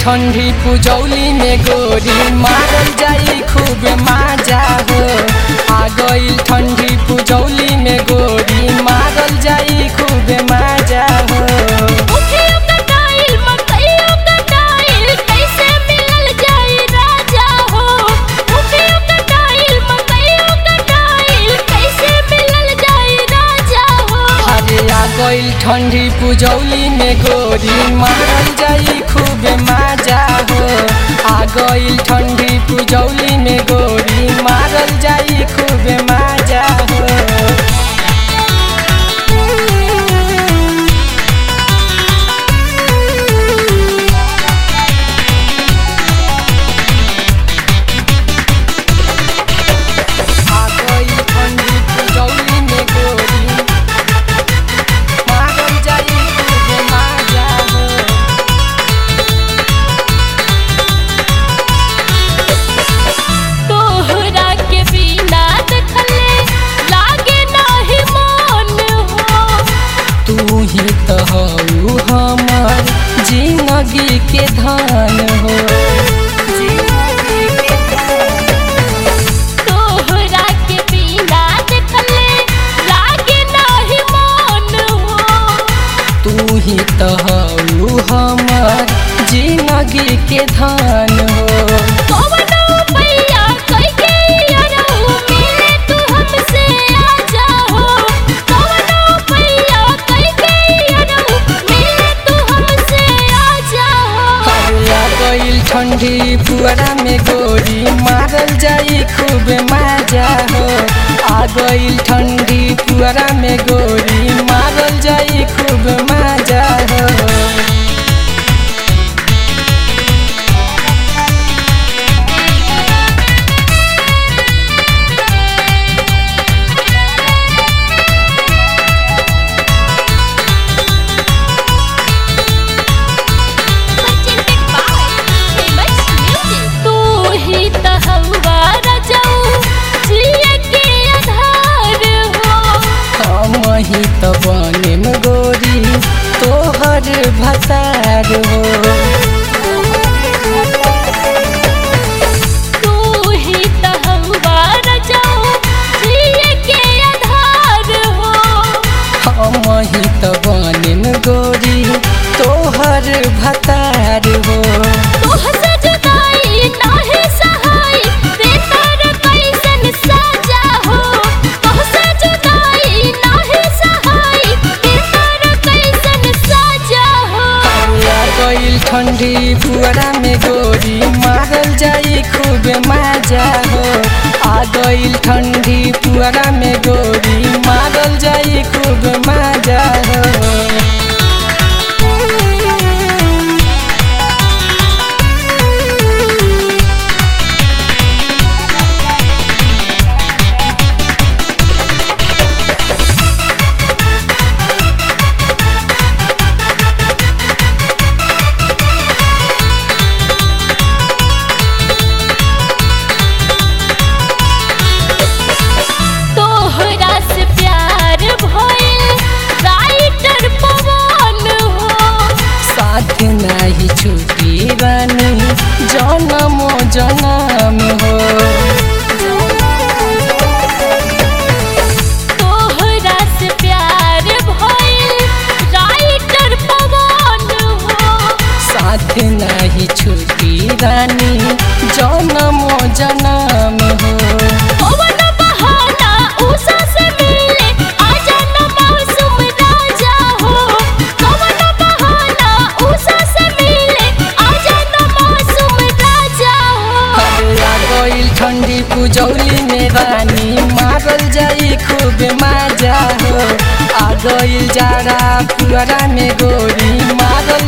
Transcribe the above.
ठंडी पुजौली में गोरी मारल जाई खूब माजा हो आ गईल ठंडी पुजौली में गोरी मारल जाई खूब माजा हो मुखियो कटाइल मकइयो कटाइल कैसे मिलल जाई राजा हो मुखियो कटाइल मकइयो कटाइल कैसे मिलल जाई राजा हो अरे आ गईल ठंडी पुजौली में गोरी मारल जाई खूब माजा हो आ गईल ठंडी पुजौली में गोरी मारल जाई खूब माजा हो आ गई ठंडी पुजौली में गोरी मारल जाई खूब माजा हो तोहरा के बिना देखले लागे नाही मन हो तू ही तो हऊ हमर जिंदगी के धान हो तोहरा के बिना देखले लागे नाही मन हो तू ही तो हऊ हमर जिंदगी के धान हो कवनो भैया कह के अरहु मिले तू हमसे आजा हो कवनो भैया कह के अरहु मिले तू हमसे आजा हो आ गईल ठंडी पुअरा में गोरी मारल जाई खूब मजा हो आ गईल ठंडी पुअरा में गोरी मारल जाई खूब मजा हो तू ही त हवा रजऊ जिए के आधार हो हम ही तो बने में गोरी तोहर भसार हो तू ही त हवा रजऊ जिए के आधार हो हम ही तो बने में गोरी तोहर भतार हो तोहसे जुदाई नाहे सहाय बेकार कैसन साजा हो तोहसे जुदाई नाहे सहाय बेकार कैसन साजा हो आ गईल ठंडी पुअरा में गोरी मारल जाई खूब मजा हो आ गईल ठंडी पुअरा में गोरी मारल जाई खूब मजा हो तोहरा से प्यार भइल राइटर पवन हो साथ नहीं छुटी रानी जनम जनम हो तोहरा से प्यार भइल राइटर पवन हो साथ नहीं छुटी रानी जनम जनम हो पवन बहाना उषा से मिले आजा न मौसम राजा हो पवन बहाना उषा से मिले आजा न मौसम राजा हो आ गईल ठंडी पुजौली में रानी मारल जाई खूब मजा हो आ गईल जाड़ा पुअरा में गोरी मारल